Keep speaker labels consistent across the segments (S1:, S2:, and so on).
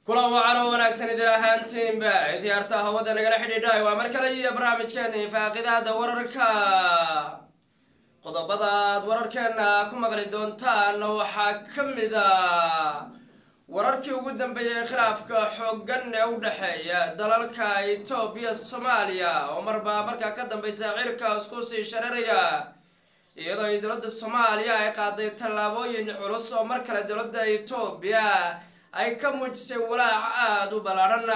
S1: kulan wacan oo wanaagsan idin ahaantiinba idiyaarta hawada nagala xidhiidhay waa mar kale iyo barnaamijkeeni faaqidaada wararka qodobada aad wararkeena ku maqli doontaan waxaa ka mid a wararkii ugu dambeeyey khilaafka xooggan ee u dhexeeya dalalka etoobiya soomaaliya oo marba markaa ka dambeysa cirka isku sii shararaya iyadoo ay dowladda soomaaliya ay qaaday tallaabooyin culus oo mar kale dowladda etoobiya ay ka muujisay walaac aada u ballaadhan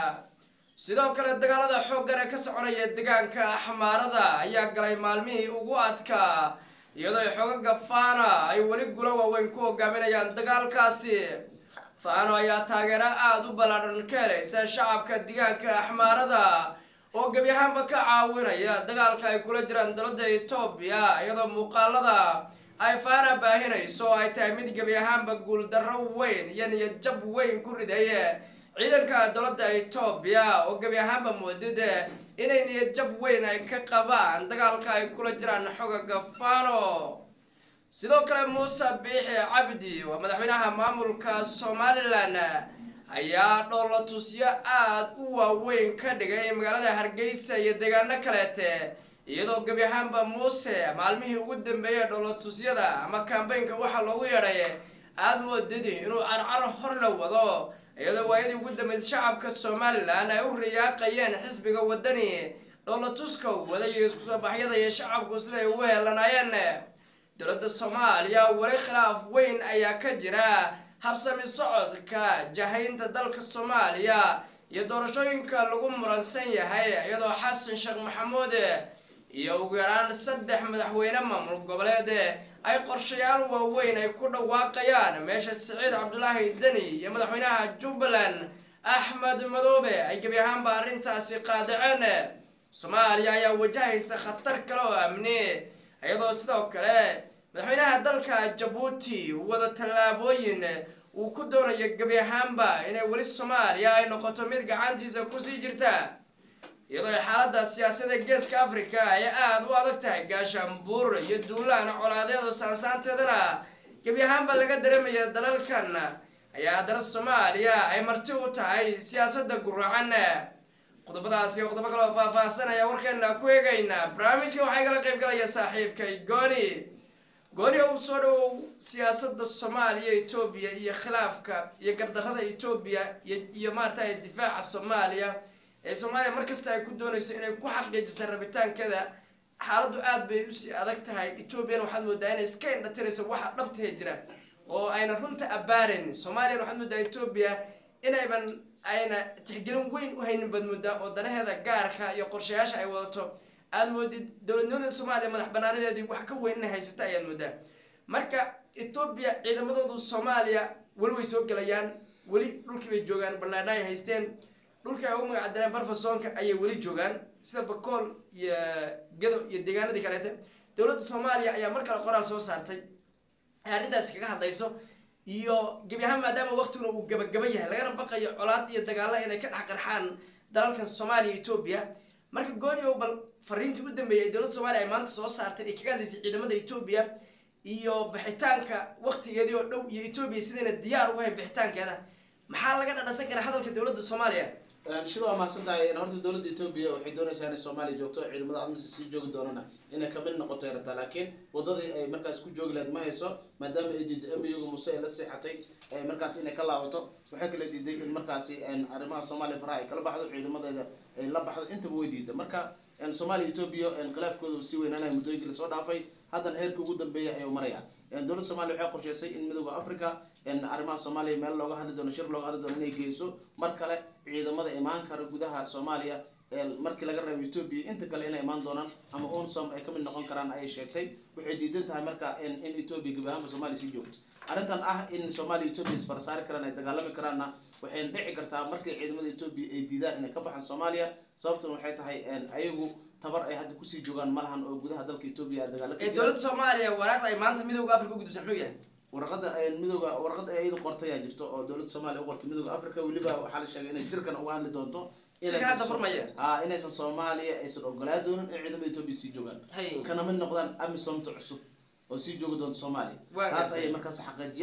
S1: sidoo kale dagaalada xooggan ee ka soconaya deegaanka axmaarada ayaa galay maalmihii ugu adkaa iyadoo ay xoogaga faana ay weli gulo waaweyn ku hogaaminayaan dagaalkaasi faano ayaa taageero aada u ballaadhan ka helaysa shacabka deegaanka axmaarada oo gebi ahaanba ka caawinaya dagaalka ay kula jiraan dowladda etoobiya iyadoo muuqaalada ay faana baahinayso oo ay tahay mid gebi ahaanba guuldarro weyn iyo niyad jab weyn ku riday ciidanka dowladda etoobiya oo gebi ahaanba moodid inay niyad jab weyn ay ka qabaan dagaalka ay kula jiraan xogaga faano sidoo kale muuse biixi cabdi waa madaxweynaha maamulka somalilan ayaa dhoolatusyo aada u waaweyn ka dhigay magaalada hargeysa iyo deegaano kaleete iyadoo gebi ahaanba muuse maalmihii ugu dambeeyey dhoolatusyada ama kambaynka waxaa loogu yeedhay aada moodidi inuu carcar hor la wado iyadoo waayadii ugu dambeysay shacabka somalilan ay u riyaaqayeen xisbiga wadani dhoolatuska wada iyo isku soo baxyada iyo shacabku siday ugu heelanaayeen dowladda soomaaliya weli khilaaf weyn ayaa ka jira habsami socodka jahaynta dalka soomaaliya iyo doorashooyinka lagu muransan yahay iyadoo xasan sheekh maxamuud iyo ugu yaraan saddex madaxweyne maamul goboleed ay qorshayaal waaweyn ay ku dhawaaqayaan meesha siciid cabdulaahi deni iyo madaxweynaha jubbaland axmed madoobe ay gebi ahaanba arrintaasi qaadaceen soomaaliya ayaa wajahaysa khatar kale oo amni iyadoo sidoo kale madaxweynaha dalka jabuuti wada tallaabooyin uu ku doonayo gebi ahaanba inay weli soomaaliya ay noqoto mid gacantiisa kusii jirta iyadoo ay xaaladda siyaasadda geeska africa ay aada u adag tahay gaashaanbuur iyo duulaan colaadeed oo saansaanteedana gebi ahaanba laga dareemaya dalalkan ayaa haddana soomaaliya ay marti u tahay siyaasadda guracan qodobadaasi iyo qodobo kaloo faahfaahsan ayaa warkeena ku eegaynaa barnaamijka waxaa igala qayb galaya saaxiibkay gooni gooni ou soo dhawow siyaasadda soomaaliya etoobiya iyo khilaafka iyo gardarrada etoobiya iyo iyo maaragtay difaaca soomaaliya ee soomaaliya mar kasta ay ku doonayso inay ku xaqiijisa rabitaankeeda xaaladdu aada bay usii adag tahay etoobiyana waxaad moodaa inay iska indhatirayso waxa dhabtahe jira oo ayna runta abaarayn soomaaliyana waxaad moodaa etoobiya inayban ayna tixgelin weyn u haynin baad moodaa oo danaheeda gaarka iyo qorshayaasha ay wadato aada moodid dowladnimada soomaaliya madax banaanadeedii wax ka weyn inay haysata ayaad moodaa marka etoobiya ciidamadoodu soomaaliya weli way soo gelayaan weli dhulkii bay joogaan ballaadha ay haysteen dhulkii ay ugu magacdaleen barfasoonka ayay weli joogaan sida bakool iyo gado iyo deegaanadii kaleete dowladda soomaaliya ayaa mar kale qoraal soo saartay ay arrintaasi kaga hadlayso iyo gebi ahaan maadaama waktiguna uu gabagaba yahay lagana baqayo colaad iyo dagaalo inay ka dhex qarxaan dalalkan soomaaliya etoobiya marka gooni o bal fariintii u dambeeyay ay dowladda soomaliya ay maanta soo saartay ay kaga hadlaysay ciidamada etoobiya iyo bixitaanka waktigeedii oo dhow iyo etoobiya sidayna diyaar ugu hayn bixitaankeeda maxaa laga dhadhasan karaa hadalka dowladda soomaaliya
S2: sida waa mahadsan tahay horta dowladda etoobiya waxay doonaysaa inay soomaaliya joogto ciidamada admis sii joogi doonana inay kamid noqoto ay rabtaa laakiin wadadii ay markaas ku joogi lahayd ma hayso maadaama ay diiday amiyoga muse ay la seexatay markaas inay ka laabato waxay kala diiday in markaasi arrimaha soomaaliya faraha ay kala baxdo ciidamadeeda ay la baxdo intaba way diida marka soomaaliya etoobiya khilaafkooda sii weynaanaya muddooyinkii lasoo dhaafay haddana heerkii ugu dambeeya ayuu maraya dowladda soomaliya waxay qorsheysay in midooda africa arrimaha soomaaliya meel looga hadli doono shir looga hadli doono inay geyso mar kale ciidamada imaan kara gudaha soomaaliya markii laga reebo etoobiya inta kale inay imaan doonaan ama unsom ay kamid noqon karaan ayay sheegtay waxay diidan tahay marka in etoobiya gebi ahaanba soomaaliya sii joogto arrintan ah in soomaaliya etoobiya isfarasaari karaan ay dagaalami karaanna waxayna dhici kartaa markay ciidamada etoobiya ay diidaan inay ka baxaan soomaaliya sababtuna waxay tahay ayagu tabar ay hadda kusii joogaan malahan oo gudaha dalka etoobiya ay dagaalo ka
S1: ee dowladda soomaaliya waraaqda ay maanta midooda africa u gudubsan muxuu yahay
S2: warqada midooda warqad ay iyadu qortay ayaa jirto oo dowladda soomaaliya u qortay midooda africa weliba waxaa la sheegay inay jirkan uga hadli doonto
S1: shirka hadda furmaya
S2: a inaysan soomaaliya aysan ogolaa doonin in ciidamada etoobiya sii joogaan
S1: hay
S2: kana mid noqdaan amisomta cusub oo sii joogi doonta soomaaliya
S1: Waa
S2: taas
S1: gartay.
S2: ayay markaas xaqiijiyeen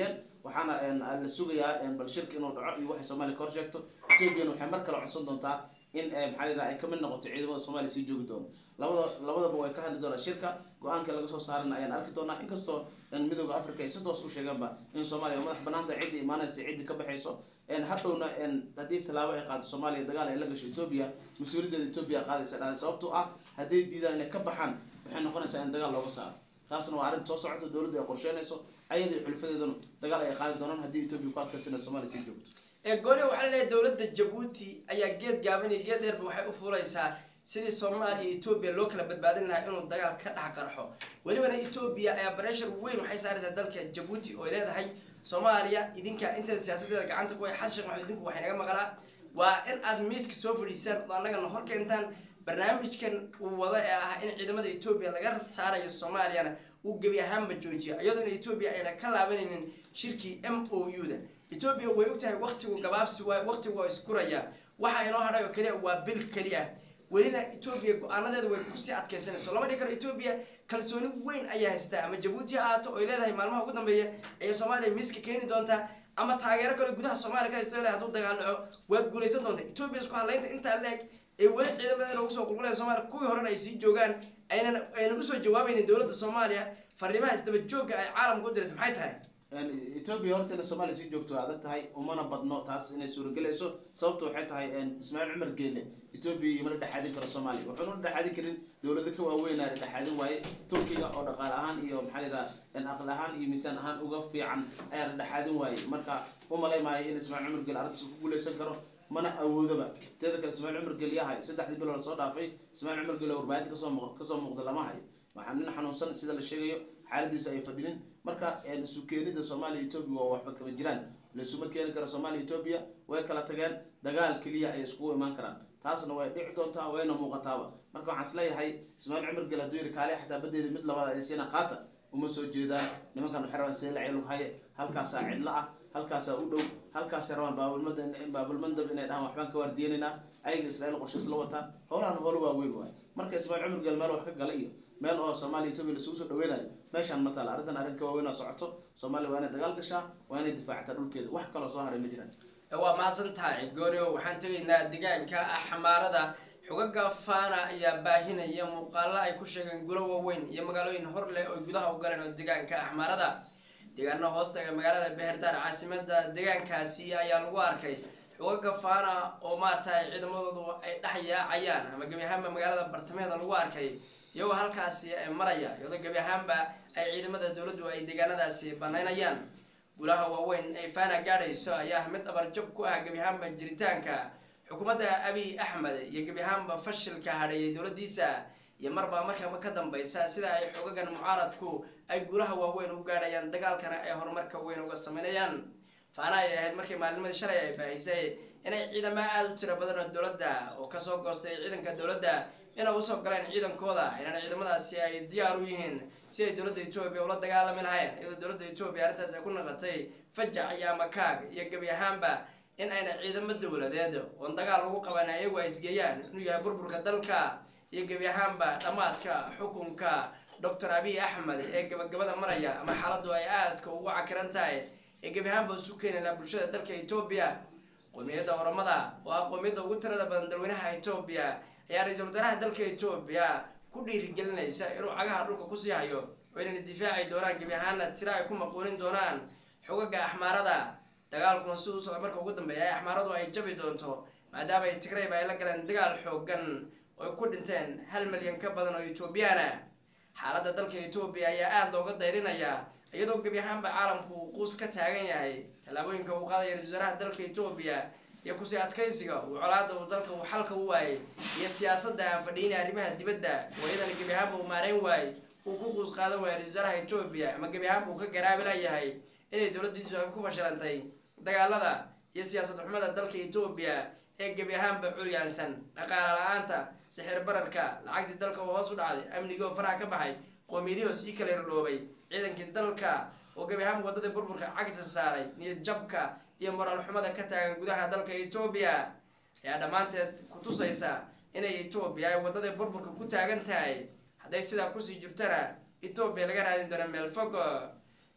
S2: waxaana een, la sugayaa een, bal shirka inuu dhaco iyo waxay soomaaliya ka hor sheegto ethoobiyan waxay mar kale codsan doontaa in eh, maxaa la yidhaha ay ka mid noqoto ciidamada soomaaliya sii joogi doono labada labadaba way ka hadli doonaan shirka go-aanka laga soo saarana ayaan arki doonaa inkastoo een, midooda africa ay si toos u sheegaanba in soomaaliya madax banaanta ciddi imaanaysa ciddi ka baxayso een, hadhowna een, haddii tallaabo ay qaado soomaaliya dagaal ay la gasho etoobiya mas-uuliyaddeeda etoobiya qaadaysa dhahay sababtoo ah hadday diidaan inay ka baxaan waxay noqonaysaa in dagaal looga saaro taasna waa arrin soo socota dowladdu ay qorsheynayso ayada iyo xulfadeeduna dagaal ay qaadi doonaan haddii etoobiya ku adkaysana soomaaliya sii joogto
S1: ee gooni waxaa laleeyahay dowladda jabuuti ayaa geed gaaban iyo geed dheerba waxay u fuulaysaa sidii soomaaliya iyo etoobiya loo kala badbaadin lahaa inuu dagaal ka dhex qarxo welibana etoobiya ayaa bareshar weyn waxay saaraysaa dalka jabuuti oo ay leedahay soomaaliya idinka inteeda siyaasadeeda gacanta ku hay xasan sheekh maxamed idinku waxay naga maqlaa waa in aad miiska soo fadhiisaan oo annagana hor keentaan barnaamijkan uu wado ee ah in ciidamada etoobiya laga saarayo soomaaliyana uu gebi ahaanba joojiyo iyadoo in etoobiya ayna ka laabanaynin shirkii m o u da etoobiya way ogtahay waktigu gabaabsi waay waktigu waa iskuraya waxa inoo hadhay oo keliya waa bil keliya welina etoobiya go-aanadeeda way kusii adkaysanayso lama dhihi karo etoobiya kalsooni weyn ayaa haysataa ama jabuuti ha ahaato oy leedahay maalmaha ugu dambeeya ayay soomaaliya miiska keeni doontaa ama taageero kale gudaha soomaaliya ka haysto leedahay hadduu dagaal dhaco waad guulaysan doontaa etoobiya isku hadlaynta intaa leeg ee weli ciidamadeena ugu soo qulqulaya soomaaliya kuwii horena ay sii joogaan aynan aynan usoo jawaabaynin dowladda soomaaliya fariimaha isdaba joogga ay caalamka u diraysa maxay tahay
S2: Een, etoobiya horta inay soomaaliya sii joogto waa adag tahay umana badno taas inay suuragelayso sababta waxay tahay een, ismaaciil cumar geele etoobiya imana dhexaadin karo soomaaliya wuxuuna dhexaadin karin dowlado ka waaweynaa dhexaadin waaye turkiga oo dhaqaale ahaan iyo maxaa la yidhaha een, aqli ahaan iyo miisaan ahaan uga fiican ayaa la dhexaadin waaye marka umalay maayo in ismaaciil cumar geele arrintaas ku guuleysan karo mana awoodaba teeda kale ismaaciil cumar geele yahay saddexdii bilood soo dhaafay ismaaciil cumar geele warbaahinta kasoo muuq- kasoo muuqda lama hayo waxaa nin xanuunsan sida la sheegayo xaaladiisa ay fadhinin marka een, isu keenida soomaaliya etoobiya waa waxba kama jiraan laisuma keeni karo soomaaliya etoobiya way kala tageen dagaal keliya ay iskugu imaan karaan taasna way dhici doontaa wayna muuqataaba marka waxaan isleeyahay ismaaciil cumar gel hadduu yidhi kaale xataa badeeda mid labaad ay siina qaata uma soo jeedaan nimankan waxay rabaan seelacay lug haye halkaasaa cidlo ah halkaasaa u dhow halkaasay rabaan baabulmada baabulmandab inay dhahaan waxbaan ka waardiyenaynaa ayaga israa'iil qorshe isla wataan howlahan howlo waaweyn waaye marka ismaaciil cumar gel meel wax ka gala iyo meel oo soomaaliya etoobiya lasugu soo dhaweynayo meeshaan ma taala arrintan arrin ka waaweyn oo socoto soomaaliya waa inay dagaal gashaa waa inay difaacataa dhulkeeda wax kaloo soo haray ma jiraan
S1: waa mahadsan tahay gooryo waxaan tegaynaa deegaanka xamaarada xogaga faana ayaa baahinaya muuqaalo ay ku sheegeen gulo waaweyn iyo magaalooyin hor leh oo gudaha u galeen oo deegaanka axmaarada deegaano hoostaga magaalada beherdaar caasimada deegaankaasi ayaa lagu arkay xogaga faana oo maaragtay ciidamadoodu ay dhex yaacayaan ama gebi ahaanba magaalada bartamaheeda lagu arkay iyagoo halkaasi ay maraya iyadoo gebi ahaanba ay ciidamada dowladdu ay deegaanadaasi banaynayaan gulaha waaweyn ay faana gaadhayso ayaa mid dhabarjab ku ah gebi ahaanba jiritaanka xukuumadda abiy axmed iyo gebi ahaanba fashilka hadheeyay dowladdiisa iyo marba markaba ka dambaysa sida ay xogagan mucaaradku ay gulaha waaweyn u gaadhayaan dagaalkana ay horumarka weyn uga sameynayaan faana ay ahayd markii maalnimadii shalay ay baahisay inay ciidamo aada u tiro badan oo dowladda oo kasoo goostay ciidanka dowladda inay usoo galeen ciidankooda inana ciidamadaasi ay diyaar u yihiin si ay dowladda etoobiya ula dagaalami lahayn iyadoo dowladda etoobiya arrintaas ay ku naqatay fajac iyo amakaag iyo gebi ahaanba in ayna ciidamo dowladeed oon dagaal lagu qaban ayagu ay isgeeyaan inuu yahay burburka dalka iyo gebi ahaanba dhammaadka xukunka doctor abiy axmed ee gabagabada maraya ama xaaladdu ay aadka ugu cakiran tahay ee gebi ahaanba isu keenayna bulshada dalka etoobiya qowmiyadda oramada oo ah qowmiyadda ugu tirada badan dalweynaha etoobiya ayaa ra-iisul wasaaraha dalka etoobiya ku dhiirigelinaysa inuu cagaha dhulka kusii hayo oo inayna difaaci doonaan gebi ahaanna tiro ay ku maquunin doonaan xogaga axmaarada dagaalkuna siduu socda marka ugu dambeeya ay axmaaradu ay jabi doonto maadaama ay tigrayba ay la galeen dagaal xoogan oo ay ku dhinteen hal milyan ka badan oo etoobiyaana xaaladda dalka etoobiya ayaa aada looga dayrinaya iyadoo gebi ahaanba caalamku uu quus ka taagan yahay tallaabooyinka uu qaadaya ra-isul wasaaraha dalka etoobiya iyo kusii adkaysiga uu colaada uu dalka uu xalka u waayay iyo siyaasadda aan fadhiinay arrimaha dibadda oo iyadana gebi ahaanba uu maareyn waayey uu ku quus qaadan waayay ra-isul wasaaraha etoobiya ama gebi ahaanba uu ka garaabi layahay inay dowladdiisu ay ku fashilantay dagaalada iyo siyaasad xumada dalka etoobiya ee gebi ahaanba curyaansan dhaqaala la-aanta sixir bararka lacagtii dalka oo hoos u dhacday amnigii oo faraha ka baxay qoomiyadihii oo sii kala irdhoobay ciidankii dalka oo gebi ahaanba waddadii burburka cagta saaray niyad jabka iyo moraal xumada ka taagan gudaha dalka etoobiya ayaa dhammaanteed ku tusaysa inay etoobiya ay waddadii burburka ku taagan tahay hadday sidaa kusii jirtana etoobiya laga raadin doono meel fog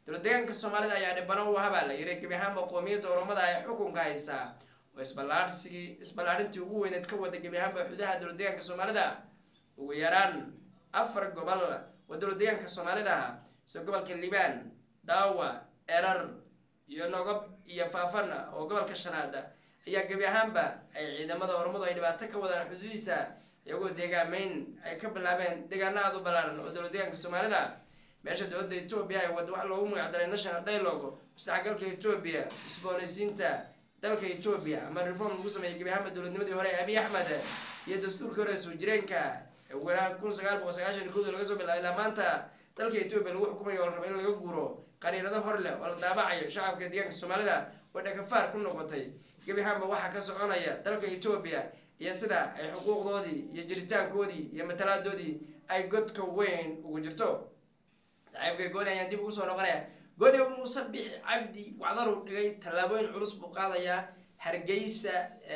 S1: dowlad deegaanka soomaalida ayaa dhibano u habaa la yiri gebi ahaanba qoomiyadda oromada ee xukunka haysa oo isballaadhsigii isballaadhintii ugu weyneed ka wada gebi ahaanba xududaha dowlad deegaanka soomaalida ugu yaraan afar gobol oo dowlad deegaanka soomaalida sida gobolka liibaan daawa erar iyo nogob iyo faafan oo gobolka shanaad ayaa gebi ahaanba ay ciidamada oromadu ay dhibaato ka wadaan xuduudiisa iyagoo deegaameyn ay ka bilaabeen deegaano aada u ballaaran oo dowlad deegaanka soomaalida meesha dowladda etoobiya ay wada wax loogu magacdaray national dialogue isdhexgalka etoobiya isboonaysiinta dalka etoobiya ama reform lagu sameeyey gebi ahaanba dowladnimadii hore ee abiy axmed iyo dastuurkii hore soo jireenka ee weeraan kun sagaal boqol sagaashan kood laga soo bilaabay ilaa maanta dalka etoobiya lagu xukumayo oo la rabo in laga guuro qaniinado hor leh oo la daabacayo shacabka deegaanka soomaalida oo dhakafaar ku noqotay gebi ahaanba waxaa ka soconaya dalka etoobiya iyo sida ay xuquuqdoodii iyo jiritaankoodii iyo matalaadoodii ay godka weyn ugu jirto saaxiibka gooni ayaan dib ugu soo noqonaya gooni muuse bixi cabdi wacdaruu dhigay tallaabooyin culus buu qaadayaa hargeysa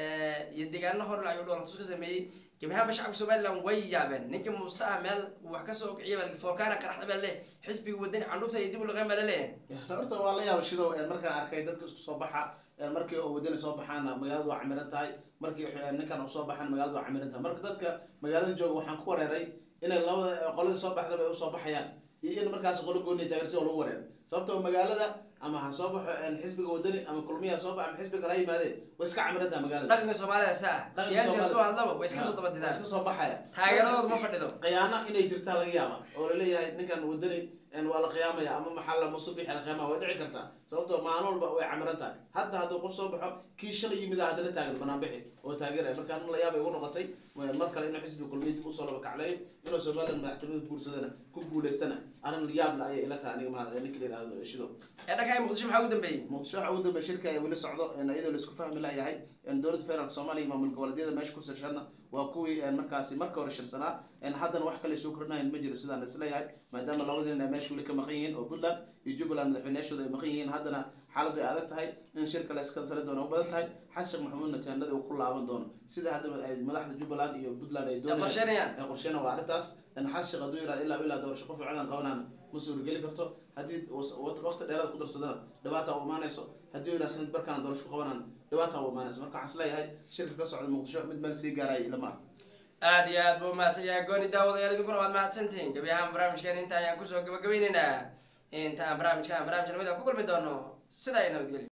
S1: iyo deegaano horle ayuu dhoolatus ka sameeyey gebi ahaanba shacabka somaliland way yaabeen ninka muuse ah meel uu wax kasoo kiciya baa foolkaana qaraxda baa leh xisbiga wadani candhufta iyo dib u laqeen baa laleeyahay
S2: horta waa la yaaba shidow markaan arkay dadka isku soo baxa markii oo wadani soo baxaana magaaladu waa camiran tahay markii ninkan uu soo baxaana magaaladu waa camiran tahay marka dadka magaalada jooga waxaan ku wareeray inay labada qoladii soo baxdaba ay usoo baxayaan iyo in markaas qolo gooni taageersi oo lagu wareeray sababtoo magaalada ama ha soo baxo xisbiga wadani ama kulmiya soo baxo ama xisbiga kala yimaadee way iska camiran tahay magaalada
S1: dhaqanka soomaalida saa
S2: Dhaqanka
S1: siyaasi
S2: Soomaalida.
S1: hadduu hadlaba way iska soo
S2: way
S1: dabadidaan
S2: iska soo baxaya
S1: taageeradooda ma fadhido
S2: khiyaano inay jirtaa laga yaaba oo laleeyahay ninkan wadani waa la qiyaamaya ama maxaa la musubix la qiyaamaya way dhici kartaa sababtoo maalin walba way camiran tahay hadda hadduu qof soo baxo kii shalay yimid ah haddana taagan banaanbixi oo taageeraya marka anu la yaabay ugu noqotay mar kale inuu xisbiga kulmiya dib usoo laba kacleeyo inuu somaliland madaxtinimada guursadana ku guuleystana arrin yaab la ayay ila tahay aniga mahad ninka la yidhahdo shido
S1: ee dhanka muqdisho maxaa ugu dambeeyey
S2: muqdisho waxa ugu dambeya shirka ay weli socdo iyadoo laisku fahmi layahay dowladda federaalk soomaaliya iyo maamul goboleedyada meesha ku sirshana waa kuwii markaasi marka hore shirsanaa haddana wax kale soo kordhinayan ma jiro sidaan isleeyahay maadaama labadii nin ay meesha weli ka maqan yihiin oo puntland iyo jubbaland madaxweyneyaashooda ay maqan yihiin haddana xaaladdu ay adag tahay in shirka la iskansali doono u badan tahay xasan sheekh maxamuud nataanada uu ku laaban doono sida hadda ay madaxda jubbaland iyo puntland ay
S1: ee
S2: doonayaan
S1: qorsheynayaan
S2: ee qorsheena waa arrintaas xasan sheekh hadduu yidhahdo ilaa ilaa doorasho qof fiican qabanaan ma suurageli karto haddii waqti dheeraad ku darsadana dhibaata u imaanayso haddii yidhahdo sanad barkaan doorasho ku qabanaan dhibaata u imaanayso marka waxaan isleeyahay shirka ka socda muqdisho mid meel sii gaaraya ilama ah
S1: aada iyo aad buu umahadsan yahay gooni daawadayaal idinkuna waad mahadsantihiin gebi ahaan barnaamijkan inta ayaan kusoo gabagabeyneynaa inta aan barnaamijkan barnaamij lamid a ku kulmi doono sidaa iyo nabadgelyo